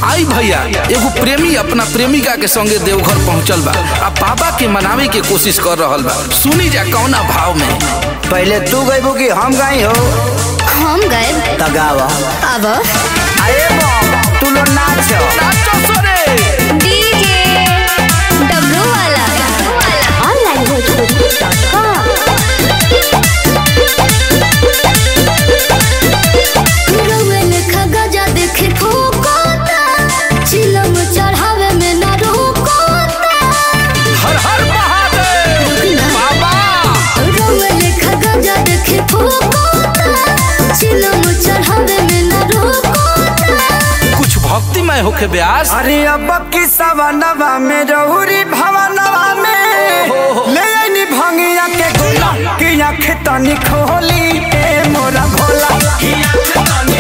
आई भैया एगो प्रेमी अपना प्रेमिका के संगे देवघर पहुंचल बा आ बाबा के मनावे के कोशिश कर रहल बा सुनी जा कौना भाव में पहले तू गईबू कि हम गई हो हम गए तगावा अब अरे बम तू लोग नाच नाचो सोरे डीजे डब्लू वाला ऑनलाइन भोजपुरी डॉट कॉम देखे फोकोता चिलम चढ़ावे में ना रोकोता हर हर महादेव बाबा रंग लेखा गजा देखे फोकोता चिलम चढ़ावे में ना रोकोता कुछ भक्तिमय होके ब्यास अरे अब की सवनवा में रहुरी भवनवा में ले आईनी भंगिया के गोला कि आँख तनी खोली ए मोरा भोला कि आँख तनी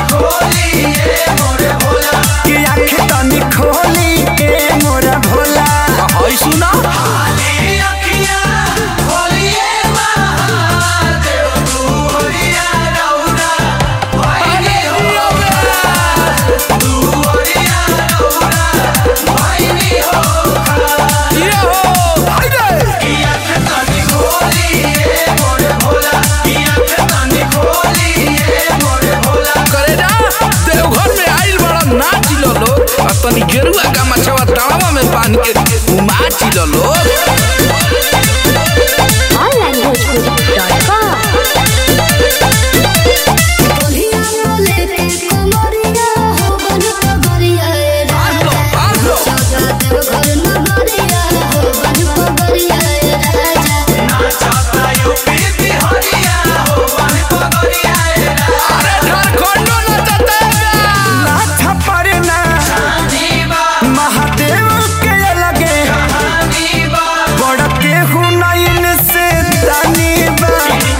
खोली ए मोरा भोला हई सुना ये हो हाय रे करे ना देवघर में आइल बड़ा नाच लो लोग आ तनी गेरुआ का मछवा तावा में बांध के उमाच लो लोग ऑनलाइन भोजपुरी डॉट कॉम बोलिया बोले के कमरिया हो बन कमरिया ए बांध लो बांध लो राजा देव घर नगरिया हो बन कमरिया ए राजा अरे झारखंडो नचते नाथ परना महादेव के लगे बड़ के हुनैन से दानी बा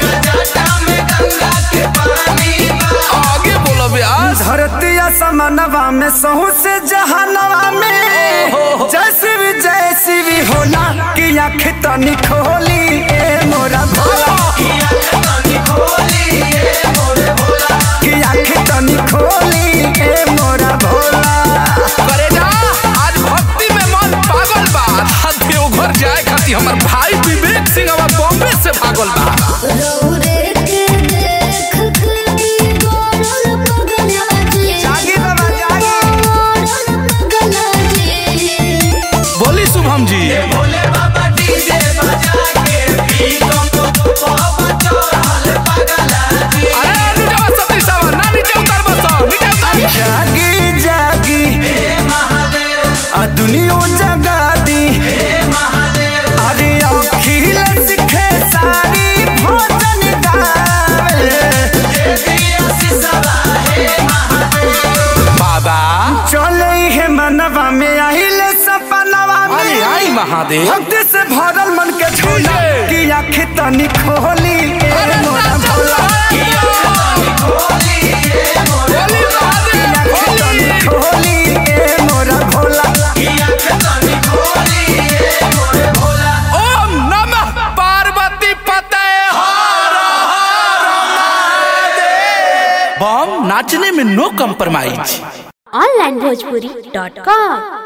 आगे बोलो ब्यास धरती असमनवा में सहू से जहानवा में जैसी भी जैसी भी होला कि आँख तनी खोली ए मोरा भोला कि आँख तनी खोली ए मोरा भोला करे ना आज भक्ति में मन पागल बा आ देवघर जाए खातिर हमर भाई विवेक सिंह अब बॉम्बे से भागल बा रौरे के देख के गोरल पगला जी जागी बाबा जागी गोरल पगला जी बोली शुभम जी अरे नीचे सती सावा ना नीचे उतर बस नीचे उतर जागी जागी आ दुनिया जगा दी अरे अखिल सिखे सारी भोजन गावे बाबा चले हे मनवा में आइले सपनवा अरे में आई महादेव भक्ति से भरल मन के झोला डीजे। कि आँख तनी खोली ए अरे मोरा नाचो भोला बोली कि महादेव आँख बोली तनी खोली ए मोरा भोला ओम नमः पार्वती पते बम नाचने में no compromise online Bhojpuri dot com